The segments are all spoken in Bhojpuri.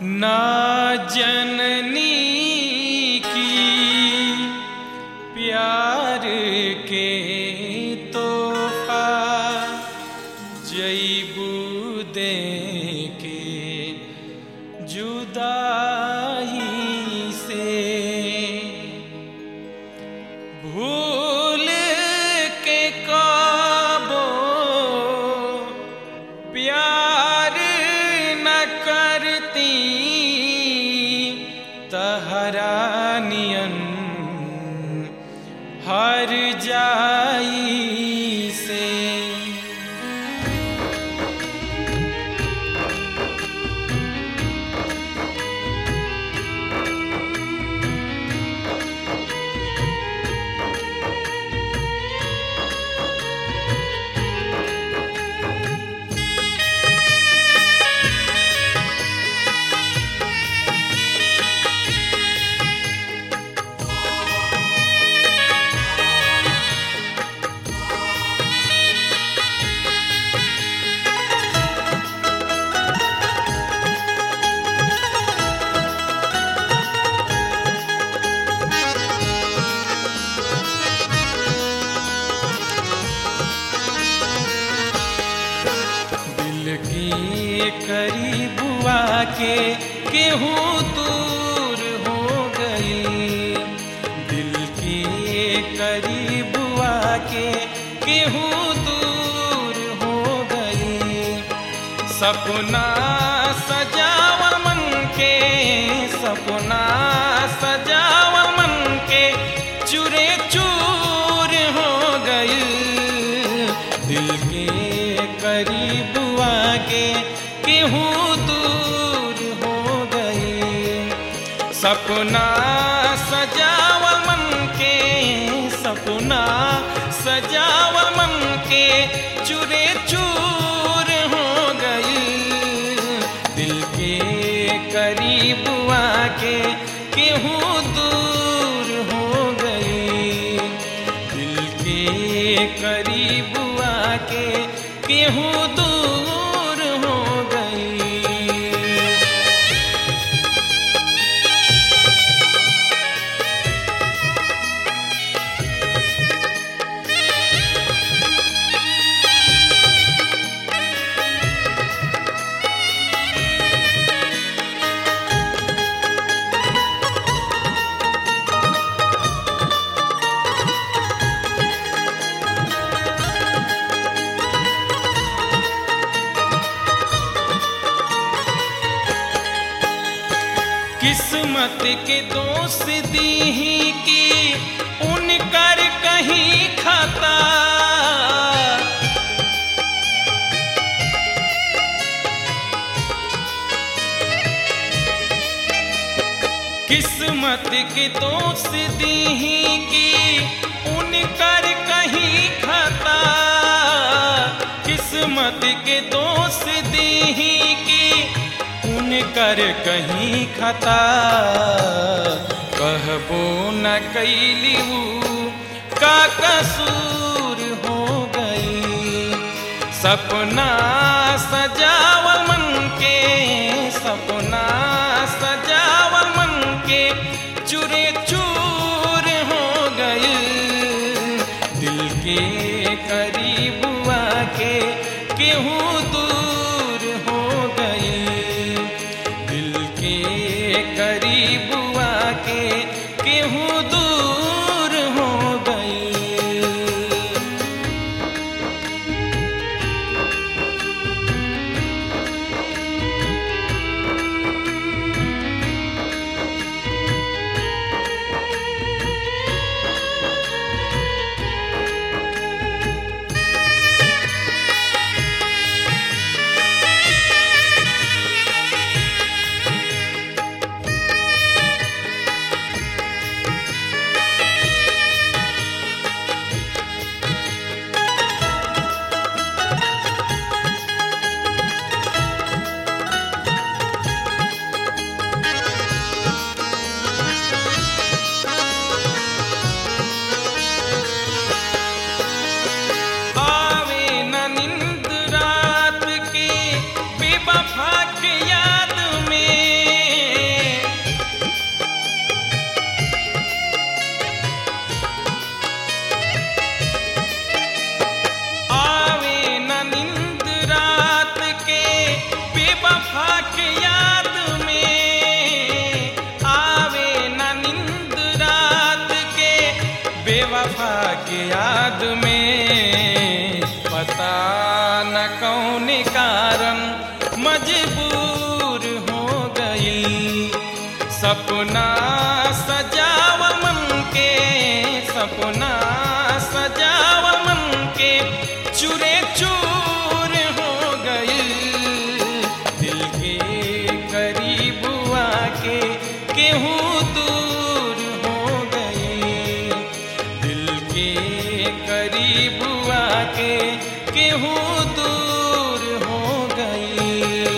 ना जननी की प्यार के तोहफा जईबू दे के जुदाई से भूल के काबो प्यार न करती तहरा नियन हर जाई से दिल की करीब आके केहूँ दूर हो गई दिल की करीब आके केहूँ दूर हो गई सपना सजावर मन के सपना सजावर मन के चूरे चूर हो गई दिल के करीब आके केहूँ दूर हो गई सपना सजावल मन के सपना सजावल मन के चूरे चूर हो गई दिल के करीब आके केहूँ दूर हो गई दिल के करीब आके केहूँ दूर हो गई किस्मत के दोष दी ही कि उनकर कहीं खाता किस्मत के दोष दी ही कि उनकर कहीं खाता किस्मत के दोष दी ही कि उनकर कहीं खता कहबो न कैलिऊ का कसूर हो गई सपना सजावल मन के सपना सजावल मन के चूरे चूर हो गई दिल के करीब आके केहूँ दूर हो गई दिल के करीब आके केहूँ दूर हो गई बेवफा के याद में पता न कौन कारण मजबूर हो गई सपना सजाव मन के सपना सजाव मन के चूरे चूर हो गई दिल के करीब आके केहूँ दूर हो गई दिल के करीब आके केहूँ दूर हो गई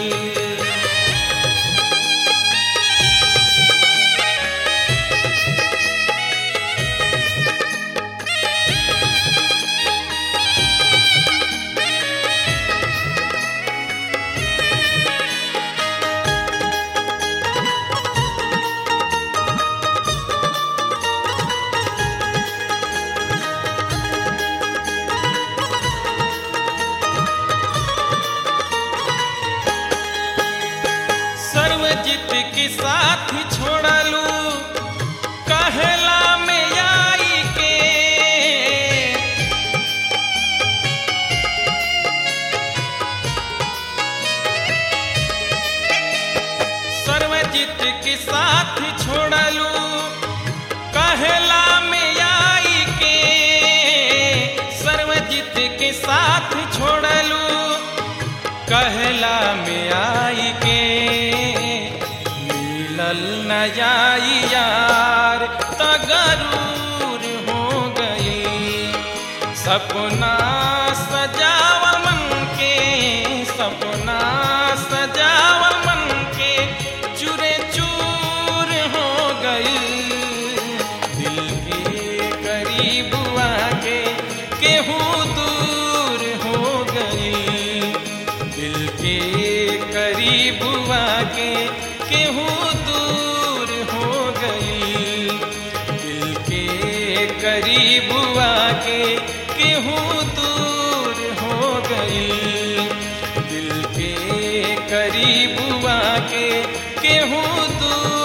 सर्वजित के साथ छोड़लू कहला में आई के सर्वजित के साथ छोड़लू कहला में आई के सर्वजित के साथ छोड़लू कहला में आई के मिलल न जाई यार तगरूर हो गई सपना सजाव मन के सपना सजाव मन के चूरे चूर हो गई दिल के करीब आके केहूँ दूर हो गई दिल के करीब आके केहूँ दूर हो गई दिल के करीब आके केहूँ दूर हो गई दिल के करीब आके केहूँ दूर